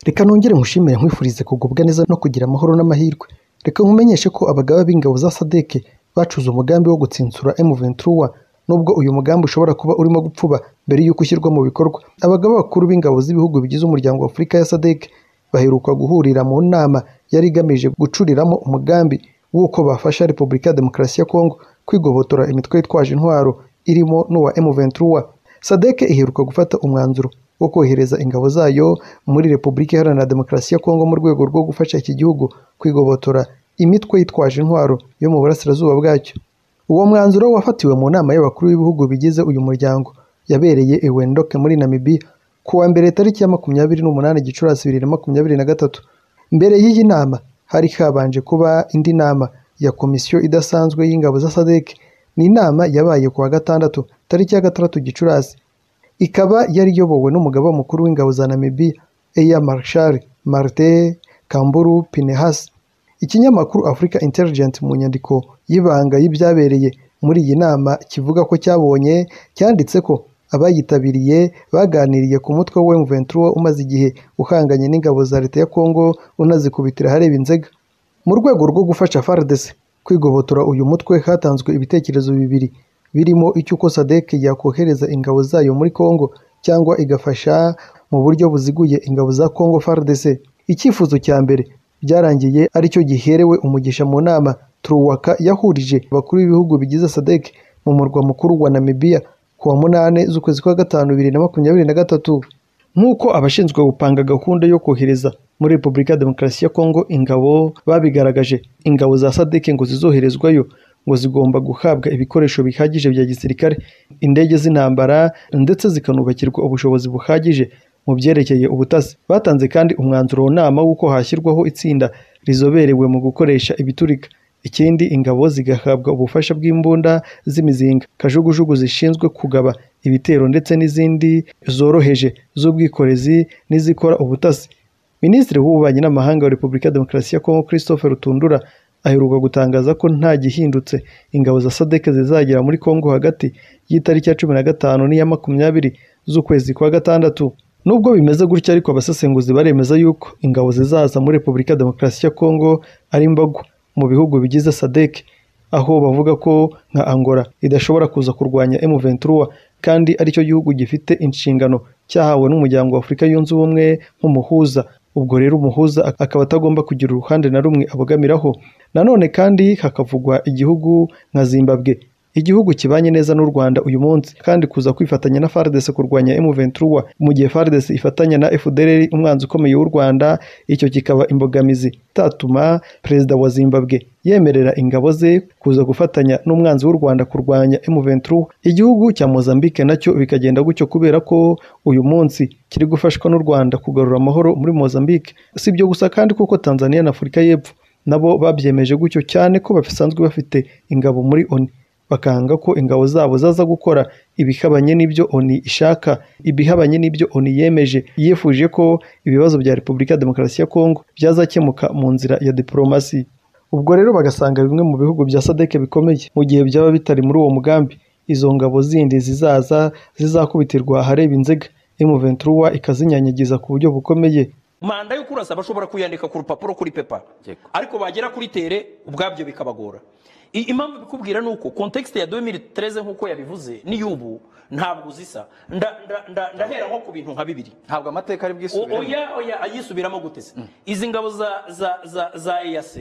Reka nongere ngushimire nkwifurize kugubwa neza no kugira amahoro n'amahirwe. Reka nkumenyeshe ko abagaba b'ingabo za SADC bacuze umugambi wo gutsitsura M23 nubwo uyu mugambi ushobora kuba urimo gupfuba mbere y'uko ushyirwa mu bikorwa. Abagaba bakuru b'ingabo z'ibihugu bigize Umuryango w'Afurika ya SADC baheruka guhurira mu nama yari igamije gucuriramo umugambi w'uko bafasha Repubulika ya Demokarasi ya Congo kwigobotora imitwe yitwaje intwaro irimo n'uwa M23. SADC iheruka gufata umwanzuro wo kohereza ingabo zayo muri Repubulika Iharanira Demokarasi ya Congo mu rwego rwo gufasha iki gihugu kwigobotora imitwe yitwaje intwaro yo mu burasirazuba bwacyo. Uwo mwanzuro wafatiwe mu nama y'abakuru b'ibihugu bigize uyu muryango yabereye i Windhoek muri Namibia ku wa mbere tariki ya makumyabiri n'umunani Gicurasi bibiri na makumyabiri na gatatu. Mbere y'iyi nama hari habanje kuba indi nama ya komisiyo idasanzwe y'ingabo za SADC. Ni inama yabaye ku wa gatandatu tariki ya gatandatu Gicurasi ikaba yari iyobowe n'umugaba mukuru w'ingabo za Namibia Air Marshal Martin Kamburu Pinehas. Ikinyamakuru Africa Intelligence mu nyandiko y'ibanga y'ibyabereye muri iyi nama kivuga ko cyabonye cyanditse ko abayitabiriye baganiriye ku mutwe wa M23 umaze igihe uhanganye n'ingabo za leta ya Congo unazikubitira ahareba Inzega. Mu rwego rwo gufasha FARDC kwigobotora uyu mutwe hatanzwe ibitekerezo bibiri birimo icy'uko SADC yakohereza ingabo zayo muri Congo cyangwa igafasha mu buryo buziguye ingabo za Congo FARDC. Icyifuzo cya mbere byarangiye aricyo giherewe umugisha mu nama Truwaka yahurije abakuru b'ibihugu bigize SADC mu murwa mukuru wa Namibia ku wa munani z'ukwezi kwa gatanu bibiri na makumyabiri na gatatu. Nk'uko abashinzwe gupanga gahunda yo kohereza muri Repubulika ya Demokarasi ya Kongo ingabo babigaragaje, ingabo za SADC ngo zizoherezwayo ngo zigomba guhabwa ibikoresho bihagije bya gisirikare, indege z'intambara ndetse zikanubakirwa ubushobozi buhagije mu byerekeye ubutasi. Batanze kandi umwanzuro nama w'uko hashyirwaho itsinda rizoberewe mu gukoresha ibiturika. Ikindi ingabo zigahabwa ubufasha bw'imbunda z'imizinga, kajugujugu zishinzwe kugaba ibitero ndetse n'izindi zoroheje z'ubwikorezi n'izikora ubutasi. Minisitiri w'Ububanyi n'Amahanga wa Repubulika ya Demokarasi ya Kongo Christopher Rutundura aheruka gutangaza ko nta gihindutse ingabo za SADC zizagera muri Kongo hagati y'itariki ya cumi na gatanu n'iya makumyabiri z'ukwezi kwa gatandatu. Nubwo bimeze gutya ariko abasesenguzi baremeza yuko ingabo zizaza muri Repubulika ya Demokarasi ya Kongo ari mbagu mu bihugu bigize SADC aho bavuga ko nka Angola idashobora kuza kurwanya M23 kandi aricyo gihugu gifite inshingano cyahawe n'umuryango wa Afurika yunze ubumwe nk'umuhuza ubwo rero umuhuza akaba atagomba kugira uruhande na rumwe abogamiraho nanone kandi hakavugwa igihugu nka Zimbabwe igihugu kibanye neza n'u Rwanda uyu munsi kandi kuza kwifatanya na FARDC kurwanya M23 mu gihe FARDC ifatanya na FDLR umwanzi ukomeye w'u Rwanda icyo kikaba imbogamizi itatuma perezida wa Zimbabwe yemerera ingabo ze kuza gufatanya n'umwanzi w'u Rwanda kurwanya M23 igihugu cya Mozambique nacyo bikagenda gutyo kubera ko uyu munsi kiri gufashwa n'u Rwanda kugarura amahoro muri Mozambique sibyo gusa kandi kuko Tanzania na Afurika y'Epfo nabo babyemeje gutyo cyane ko basanzwe bafite ingabo muri ONU bakanga ko ingabo zabo zaza gukora ibihabanye n'ibyo ONU ishaka ibihabanye n'ibyo ONU yemeje yifuje ko ibibazo bya Repubulika ya Demokarasi ya Kongo byazakemuka mu nzira ya diplomasi ubwo rero bagasanga bimwe mu bihugu bya SADC bikomeye mu gihe byaba bitari muri uwo mugambi izo ngabo zindi zizaza zizakubitirwa ahareba inzega M23 ikazinyanyagiza ku buryo bukomeye manda yo kurasa bashobora kuyandika ku rupapuro kuri pepa ariko bagera kuri tere ubwabyo bikabagora impamvu bikubwira ni uko kontekisite ya 2013 nk'uko yabivuze n'iy'ubu ntabwo zisa ndahera nko ku bintu nka bibiri ntabwo amateka ari bwisubiremo oya oya ayisubiramo gutese izi ngabo za za za za EAC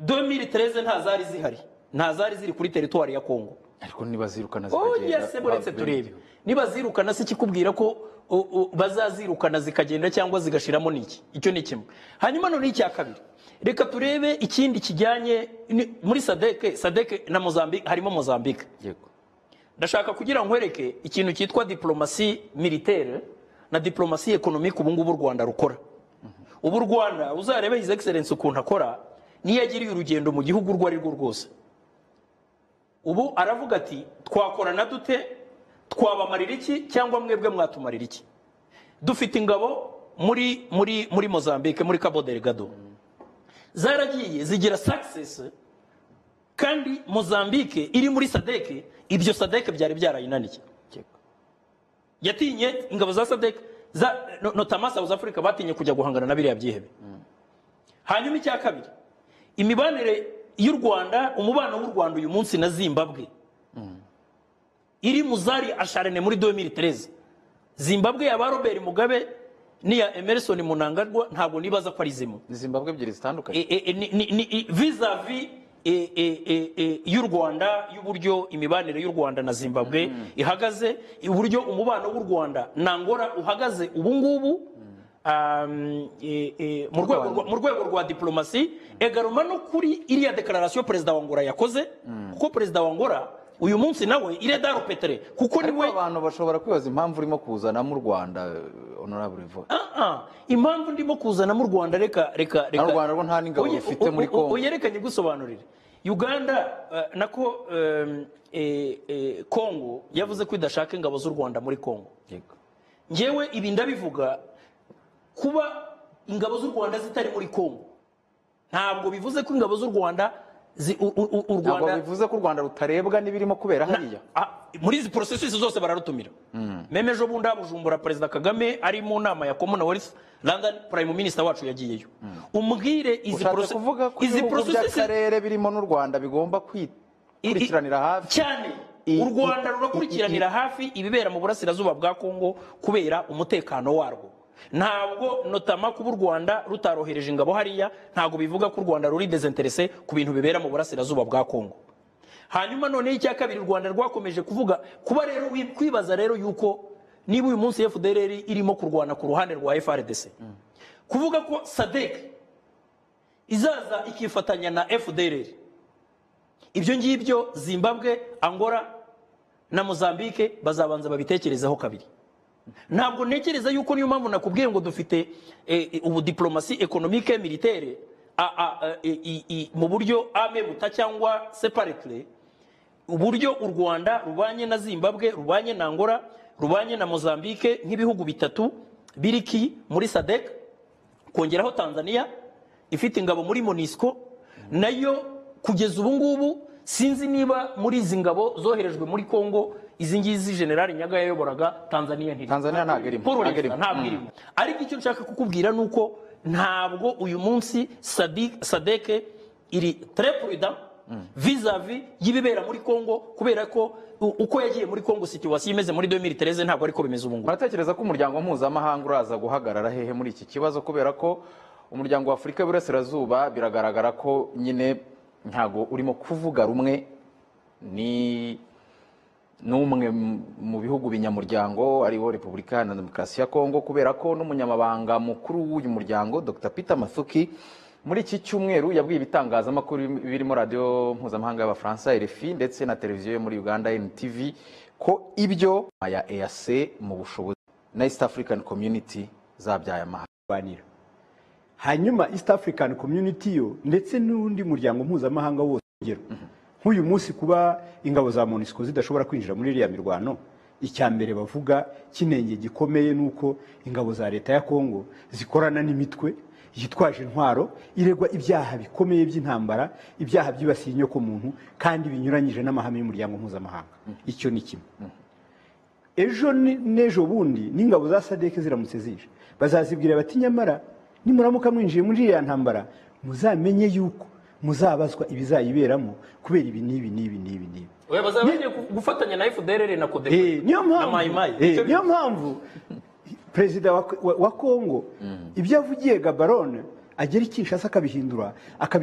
2013 nta zari zihari nta zari ziri kuri teritwari ya Kongo ariko niba zirukana oya se buretse turebe niba zirukana se ikikubwira ko bazazirukana zikagenda cyangwa zigashiramo niki icyo ni kimwe hanyuma none icya kabiri reka turebe ikindi kijyanye muri sadeke sadeke na mozambique harimo mozambique ndashaka kugira ngo nkwereke ikintu cyitwa diplomasi militaire na diplomasi ekonomike ubu ngubu u rwanda rukora ubu u rwanda uzarebe his excellence ukuntu akora niyo yagiriye urugendo mu gihugu urwo ari rwo rwose ubu aravuga ati twakorana dute twabamarira iki cyangwa mwebwe mwatumarira iki dufite ingabo muri muri muri mozambique muri cabo delgado zaragiye zigira sakisesi kandi mozambique iri muri sadeke ibyo sadeke byari byarayinaniye yatinye ingabo za sadeke za no- notama south africa batinye kujya guhangana na biriya byihebe hanyuma icya kabiri imibanire y'u rwanda umubano w'u rwanda uyu munsi na zimbabwe iri mu zari asharene muri 2013 zimbabwe ya ba robert mugabe n'iya emerson munangarwa ntabwo nibaza ko ari zimwe ni zimbabwe ebyiri zitandukanye E- e- e- ni- ni- ni- i- vis-a-vis e- e- e- e- y'u rwanda y'uburyo imibanire y'u rwanda na zimbabwe ihagaze uburyo umubano w'u rwanda na angola uhagaze ubu ngubu um, e- e, mu rwego rwa- mu rwego rwa diplomasi egaroma no kuri iriya dekararasiyo perezida wa angola yakoze kuko perezida wa angola uyu munsi nawe iredaro petere kuko ariko niwe abantu bashobora kwibaza impamvu urimo kuzanamo u rwanda eh, honorable vo Ah, ah. impamvu ndimo kuzana mu rwanda reka reka reka Na Rwanda rwo nta n'ingabo Oye, rufite o- o- muri o- Congo. oye, reka nyigusobanurire uganda eh, nako em, eh, eh, congo yavuze ko idashaka ingabo z'u rwanda muri congo yego ngewe ibi ndabivuga kuba ingabo z'u rwanda zitari muri congo ntabwo bivuze ko ingabo z'u rwanda zi- u- u- u- u ntabwo rwanda bivuze ko u rwanda rutarebwa n'ibirimo kubera hariya Ah, muri izi porosesisi zose bararutumira meme ejo bundi bujumbura perezida kagame ari mu nama ya commonwealth london prime minister wacu yagiyeyo umbwire izi ushatse porose- kuvuga ko izi ibihugu porosesisi by'akarere birimo n'u rwanda bigomba kwikurikiranira hafi cyane I- u rwanda i- rurakurikiranira hafi ibibera mu burasirazuba bwa kongo kubera umutekano warwo ntabwo notama kuba u rwanda rutarohereje ingabo hariya ntabwo bivuga ko u rwanda ruri desinterese ku bintu bibera mu burasirazuba bwa kongo hanyuma noneho icya kabiri u rwanda rwakomeje kuvuga kuba rero wi- kwibaza rero yuko niba uyu munsi fdr irimo kurwana ku ruhande rwa frdc kuvuga ko sadek izaza ikifatanya na fdr ibyo ngibyo zimbabwe angola na mozambique bazabanza babitekerezeho kabiri ntabwo ntekereza yuko niyo mpamvu nakubwiye ngo dufite eh, eh, ubu diplomasi ekonomike militere a- a- a- i- i- i- mu buryo ame buta cyangwa separatire uburyo u rwanda rubanye na zimbabwe rubanye na angola rubanye na mozambique nk'ibihugu bitatu biriki muri sadek kongeraho tanzania ifite ingabo muri monisco nayo kugeza ubu ngubu sinzi niba muri izi ngabo zoherejwe muri congo izi ngizi generali nyaga yayoboraga tanzania ntiri Tanzania ntabwo irimo, Paul ntabwo Resta irimo. ntabwo Mm. irimo ariko icyo nshaka kukubwira ni uko ntabwo uyu munsi Sadi- sadeke iri terepurida vizavi y'ibibera muri congo kubera ko u- uko yagiye muri congo situwasiyo imeze muri 2013 ntabwo ariko bimeze ubu ngubu muratekereza ko umuryango mpuzamahanga uraza guhagarara hehe muri iki kibazo kubera ko umuryango w'afurika w'iburasirazuba biragaragara ko nyine ntabwo urimo kuvuga rumwe ni n'umwe mu- mu bihugu binyamuryango ariwo repubulika na demokarasi ya kongo kubera ko n'umunyamabanga mukuru w'uyu muryango dr peter mathuki muri iki cyumweru yabwiye ibitangazamakuru birimo radiyo mpuzamahanga y'abafaransa rfi ndetse na televiziyo yo muri uganda ntv ko ibyo ya eac mu bushobozi na east african community zabyaye amahanga kurwanira hanyuma east african community yo ndetse n'undi muryango mpuzamahanga wose urugero nk'uyu munsi kuba ingabo za monisco zidashobora kwinjira muri iriya mirwano icya mbere bavuga kinenge gikomeye ni uko ingabo za leta ya kongo zikorana n'imitwe yitwaje intwaro iregwa ibyaha bikomeye by'intambara ibyaha byibasiye inyokomuntu kandi binyuranyije n'amahame y'umuryango mpuzamahanga icyo ni kimwe ejo ni- n'ejo bundi n'ingabo za sadeke ziramutse zije bazazibwira bati nyamara nimuramuka mwinjiye muri iriya ntambara muzamenye yuko muzabazwa ibizayiberamo kubera ibi n'ibi n'ibi n'ibi n'ibi we bazaba bagiye gufatanya na fdr na Eh, codeco niyo na mayimayi mpamvu eh, niyo mpamvu perezida wa, wa, wa kongo ibyo avugiye gabarone agera i kinshasa akabihindura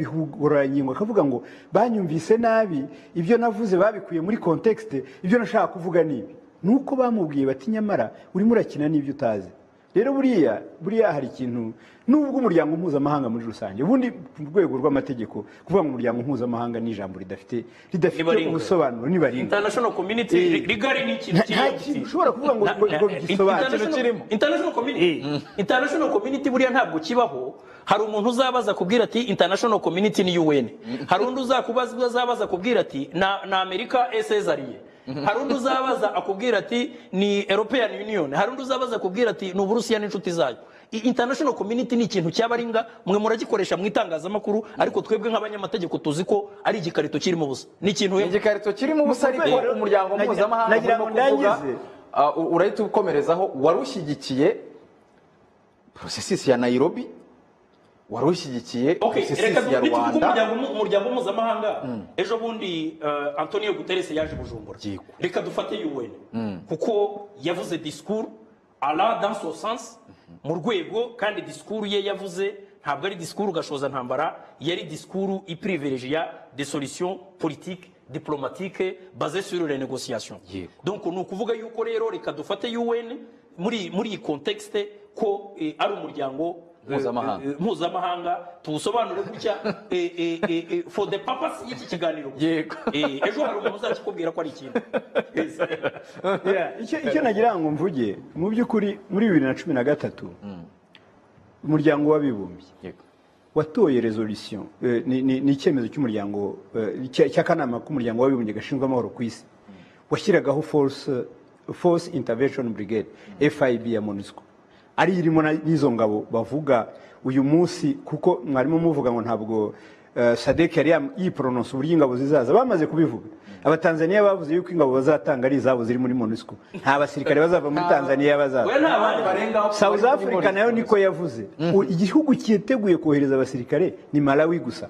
akabihuguranyingo akavuga ngo banyumvise nabi ibyo navuze babikuye muri kontekste ibyo nashaka kuvuga ni ibi ni uko bamubwiye bati nyamara urimo urakina n'ibyo utazi rero buriya buriya hari ikintu nubwo umuryango mpuzamahanga muri rusange ubundi ku rwego rw'amategeko kuvuga ngo umuryango mpuzamahanga ni ijambo ridafite Niba ridafite ringa. ubusobanuro niba ringa international community Eh. ri- rigari ni ikintu Nta- nta kintu ushobora kuvuga ngo- Na- ngo- na- ngo bigisobanure. international- kirimo. international community international community buriya ntabwo kibaho hari umuntu uzabaza kubwira ati international community ni UN hari undi uzakubaza uzabaza kubwira ati na na Amerika esezariye hari undi uzabaza akubwira ati ni European Union hari undi uzabaza akubwira ati ni Uburusiya n'inshuti zayo I- international community ni ikintu cyabaringa mwe muragikoresha mu itangazamakuru ariko twebwe nk'abanyamategeko tuzi ko ari igikarito kirimo ubusa ni ikintu ni igikarito kirimo ubusa Ni ariko ukuvuga- umuryango nagira- mpuzamahanga nagira urimo ngo kuvuga ndangize. ah, u- urahita ukomerezaho warushyigikiye porosesisi ya nayirobi wari ushyigikiye Ok, reka porosesisi ya dukurikije uko rwanda umuryango mu- umuryango mpuzamahanga ejo bundi eh, antonio guterres yaje bujumbura Yego. reka dufate un kuko yavuze disikuru ala dans son sens mu rwego kandi disikuru ye yavuze ntabwo ari disikuru gashoza ntambara yari disikuru ipirivereje ya des solutions politiques diplomatiques basées sur les négociations Yego. donc ni ukuvuga yuko rero reka dufate un muri muri iyi context ko eh, ari umuryango eh, Mpuzamahanga. eh, mpuzamahanga tuwusobanure gutya eh, eh, eh, eh, for the purpose y'iki kiganiro Yego. Eh, ejo hari umuntu uzakikubwira ko ari ikintu Yes. Yeah, icyo icyo nagira ngo mvuge mu by'ukuri muri bibiri na cumi na gatatu umuryango w'abibumbye Yego. watoye resolution eh, ni- ni ni icyemezo cy'umuryango eh, cya- cy'akanama k'umuryango w'abibumbye gashinzwe amahoro ku isi washyiragaho force force intervention brigade FIB ya MONUSCO ari irimo na- n'izo ngabo bavuga uyu munsi kuko mwarimo muvuga ngo ntabwo eh, Sadek yari yam- yipronosa uburyo ingabo zizaza bamaze kubivuga abatanzaniya bavuze yuko ingabo bazatanga ari izabo ziri muri MONUSCO nta basirikare bazava muri Tanzania bazaza we nta bandi barengaho South Africa nayo niko yavuze U- igihugu cyiteguye kohereza abasirikare ni Malawi gusa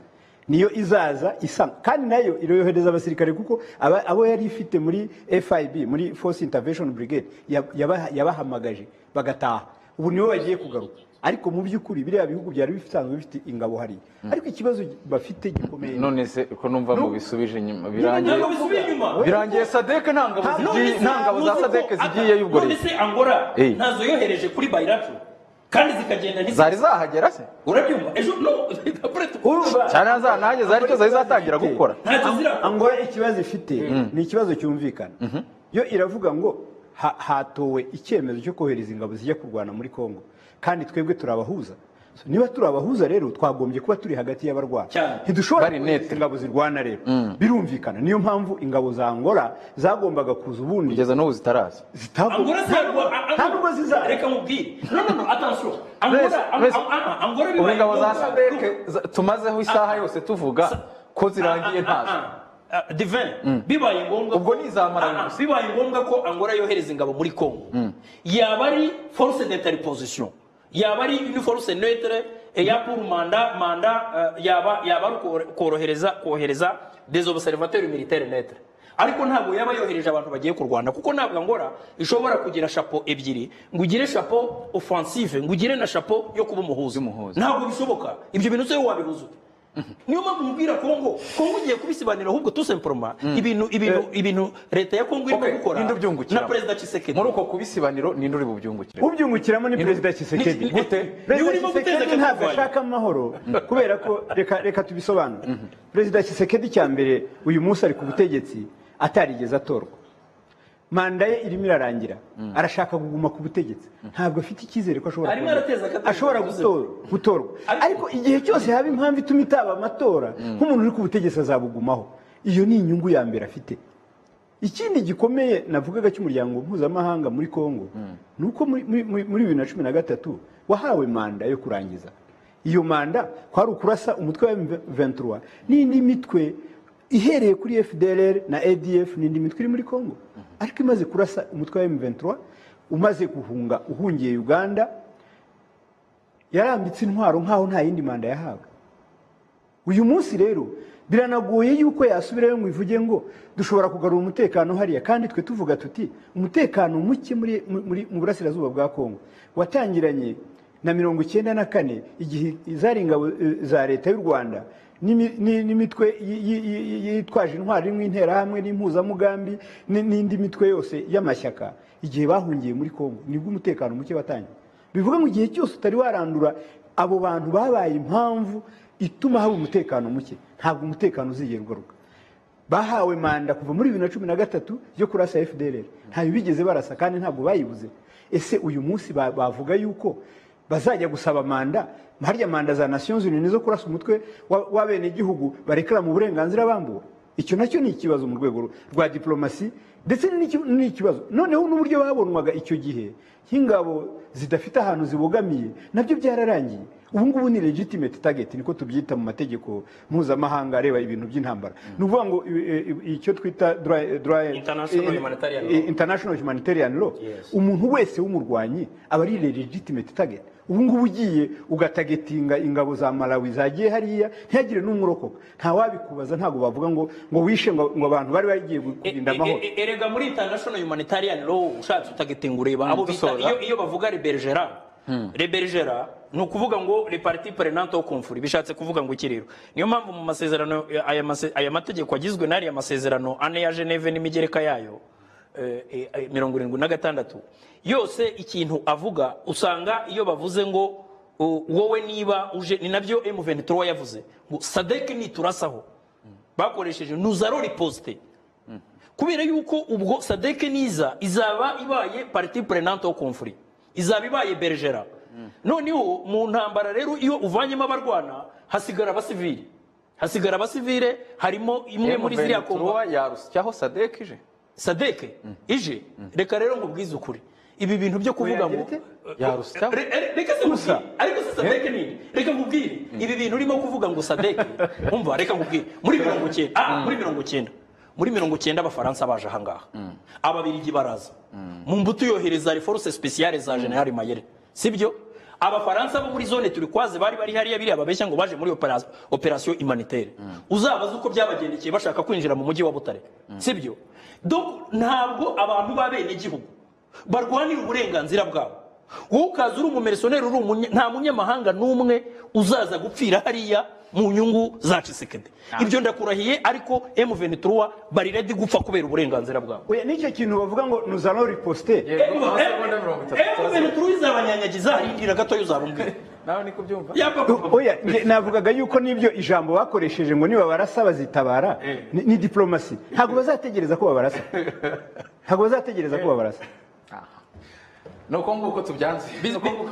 niyo izaza isa kandi nayo iroyohereza abasirikare kuko aba- abo yari ifite muri FIB muri Force Intervention Brigade yab- yabaha- yabahamagaje bagataha ubu nibo bagiye kugaruka ariko mu by'ukuri biriya bihugu byari bisanzwe bifite ingabo hariya ariko ikibazo bafite gikomeye none se ko numva mu bisubije inyuma birangiye ntabwo bisubiye inyuma birangiye sadeke nta ngabo zigiye nta ngabo za sadeke zigiyeyo ubwo none leta se angola Eh. ntazo yohereje kuri bayiracu kandi zikagenda ntizari zari zahagera se urabyumva ejo no après tu- Urumva? cyane zanahageze aricyo zari zatangira gukora ntacyo zira angola ikibazo ifite ni ikibazo cyumvikana yo iravuga ngo ha- hatowe icyemezo cyo kohereza ingabo zijya kurwana muri congo kandi twebwe turabahuza So, niba turi abahuza rero twagombye kuba turi hagati y'abarwana Cyane. ntidushobora Bari kohereza netre. ingabo zirwana rero birumvikana niyo mpamvu ingabo za angola zagombaga kuza ubundi kugeza n'ubu zitaraza zitagomba Angola ntabwo- a- a- nta nubwo zizaza reka mubwire no no no attention Mwese, angola mwese. Angola- angola ubu bibaye ingabo za ngombwa. sadeke za- tumazeho isaha yose tuvuga ko zirangiye ntazo divin bibaye ngombwa Ubwo ko- ni izamaranye Ah, ah, gusa. bibaye ngombwa ko angola yohereza ingabo muri congo yaba ari force d'interposition yaba ari une force neutre eh, ya pour manda manda eh, yaba yaba ari ukoro- korohereza kohereza des observateurs militaires neutres ariko ntabwo yaba yohereje abantu bagiye kurwana kuko ntabwo angola ishobora kugira chapeau ebyiri ngo ugire chapeau offensive ngo ugire na chapeau yo kuba umuhuzi Y'umuhuza. ntabwo bishoboka ibyo bintu se wabihuza ute niyo mpamvu mubwira kongo kongo ugiye kubisobanura ahubwo tusemporoma ibintu ibintu ibintu leta ya kongo irimo Okay, gukora ninde ubyungukiramo? na perezida Tshisekedi muri uko kubisobanuro ninde uri bubyungukire ubyungukiramo ni perezida Tshisekedi ni- ni- niwe perezida urimo Tshisekedi guteza ntabwo akavuyo. ashaka amahoro kubera ko reka reka tubisobanure perezida Tshisekedi cya mbere uyu munsi ari ku butegetsi atarigeze atorwa manda ye irimo irarangira arashaka kuguma ku butegetsi ntabwo afite icyizere ko ashobora Arimo kongera. arateza akabariro, ashobora yavuze. gutorwa gutorwa ariko igihe cyose haba impamvu ituma itaba amatora nk'umuntu uri ku butegetsi azabugumaho iyo ni inyungu ya mbere afite ikindi gikomeye navugaga cy'umuryango mpuzamahanga muri congo ni uko muri- muri- muri muri bibiri na cumi na gatatu wahawe manda yo kurangiza iyo manda kwari ukurasa umutwe wa M23 n'indi mitwe ihereye kuri FDLR na ADF n'indi mitwe iri muri congo ariko imaze kurasa umutwe wa M23 umaze guhunga uhungiye uganda yarambitse intwaro nk'aho nta yindi manda yahawe uyu munsi rero biranagoye yuko yasubirayo ngo ivuge ngo dushobora kugarura umutekano hariya kandi twe tuvuga tuti umutekano muke muri, muri mu burasirazuba bwa kongo watangiranye na mirongo icyenda na kane igihe zari ingabo eh, za leta y'u rwanda n'imi- ni- n'imitwe yi- yi- yi- yi- yitwaje intwari irimo interahamwe n'impuzamugambi ni- n'indi mitwe yose y'amashyaka igihe bahungiye muri kongo nibwo umutekano muke watangiye bivuga ngo igihe cyose utari warandura abo bantu babaye impamvu ituma haba umutekano muke ntabwo umutekano uzigera ugaruka bahawe manda kuva muri bibiri na cumi na gatatu yo kurasa fdr ntayo bigeze barasa kandi ntabwo bayibuze ese uyu munsi ba- bavuga yuko bazajya gusaba manda harya manda za nations unies zo kurasa umutwe wa- w'abenegihugu barekera mu burenganzira bambuwe icyo nacyo ni ikibazo mu rwego rwa diplomasi ndetse n'iki- n'ikibazo noneho n'uburyo babonwaga icyo gihe nk'ingabo zidafite ahantu zibogamiye nabyo byararangiye ubu ngubu ni legitimate target niko tubyita mu mategeko mpuzamahanga areba ibintu by'intambara ni ukuvuga ngo i- i- icyo twita dra- dra- International i- humanitarian i- international humanitarian law Yes. umuntu wese w'umurwanyi aba ari legitimate target ubu ngubu ugiye ugatagetinga ingabo za malawi zagiye hariya ntihagire n'umurokoka nta wabikubaza ntabwo bavuga ngo ngo wishe ngo ngo abantu bari bagiye kurinda amahoro E- e- e- erega muri international humanitarian law ushatse utagetinga ureba abo bita dusoza. iyo, iyo bavuga rebergera rebergera ni ukuvuga ngo le parti prenante au conflit bishatse kuvuga ngo iki rero niyo mpamvu mu masezerano eh, aya, mase, aya mategeko agizwe n'ariya masezerano ane ya geneve n'imigereka yayo eh, eh, eh, mirongo irindwi na gatandatu yose ikintu avuga usanga iyo bavuze ngo uh, wowe niba uje ni nabyo m23 yavuze ngo sadek niturasaho bakoresheje nuzaro riposite kubera yuko ubwo sadeke niza izaba ibaye parti prenante au conflit izaba ibaye bergera noneho mu ntambara rero iyo uvanyemo abarwana hasigara abasivili hasigara abasivile harimo imwe muri ziriya komba M23 yarusyaho sadek ije sadeke ije reka rero nkubwize ukuri ibi bintu byo kuvuga ngo Yagira ite? Yarusyaho. Re- re- reka se Gusa. nkubwire ariko se sadeke nini reka nkubwire ibi bintu urimo kuvuga ngo sadeke umva reka nkubwire muri mirongo cyenda ah muri mirongo cyenda muri mirongo cyenda abafaransa baje ahangaha ababiligi baraza mu mbuto yohereza reforce speciale za general mayere sibyo abafaransa bo muri zone turikwaze bari bari hariya biriya babeshya ngo baje muri opera- operation humanitaire uzabaze uko byabagendekeye bashaka kwinjira mu mujyi wa butare sibyo Donc, ntabwo abantu b'abenegihugu barwanira uburenganzira bwabo wowe ukaza uri umumerisoneri uri umunya- nta munyamahanga n'umwe uzaza gupfira hariya mu nyungu za cisekedi ibyo ndakurahiye ariko M23 bari ready gupfa kubera uburenganzira bwabo oya n'icyo kintu bavuga ngo nuzano riposite Yego, amasegonda mirongo itatu. M23 izabanyanyagiza harindira gatoya uzabumbwira nawe niko byumva oya nge navugaga yuko n'ibyo ijambo bakoresheje ngo niba barasa bazitabara ni ni diplomasi ntabwo bazategereza ko babarasa ntabwo bazategereza ko babarasa ni uko nguko tubyanze Ni uko nguko.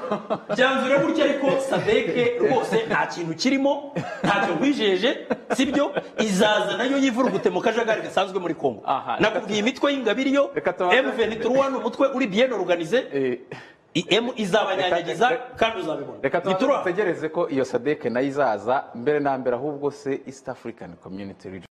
byanzure gutya ariko sadeke rwose nta kintu kirimo ntacyo nkwijeje sibyo izaza nayo yivurugute mu kajagari gasanzwe muri kongo Aha, reka nakubwiye imitwe y'ingabire yo reka tubanze- M23 ni umutwe uri bien organize Eh, IM izabanyanyagiza kandi uzabibona reka Nituro- tutegereze ko iyo sadek nayo izaza mbere na mbere ahubwo se east african community Region.